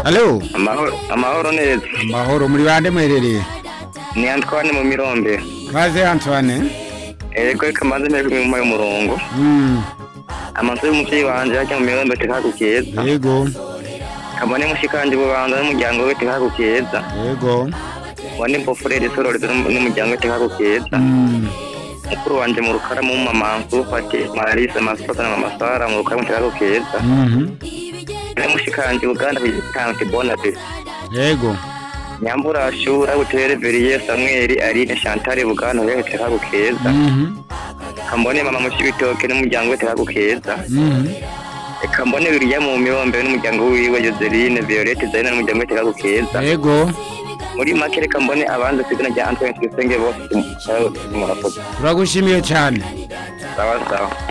Halo, amahoro amahoro neza mahoro muri bande muherereye? ni Antoine mu mirombe Kaze Antoine. ego reka maze nteko mu y'umurongo Mm, amazu y'umuvyeyi wanje ajya mu mirombe tekaku keza yego, kabone mushikanje bubanza n'umuryango we tekaku keza yego. wani mbofurere sororezo n'umuryango we tekaku keza Mm, mukuru wanje mu rukara mu mama Nsufati Marisa Masota na mama Sara mu rukara mu tekaku keza mhm, ne mushikanje Uganda kugitanga kibona pe yego. nyambura shura butere Veriye Samuel Aline Chantal Buganda we tekaku keza Mhm, kambone mama mushibitoke n'umuryango we tekaku keza mhm, Eka mbone biriya mu mirombe n'umuryango wiwe Joseline Violette Zaina n'umuryango we tekaku keza yego. muri make reka mbone abanza kw'izina rya Antoine Tuyisenge bose murakoze Turagushimiye cyane. sawa sawa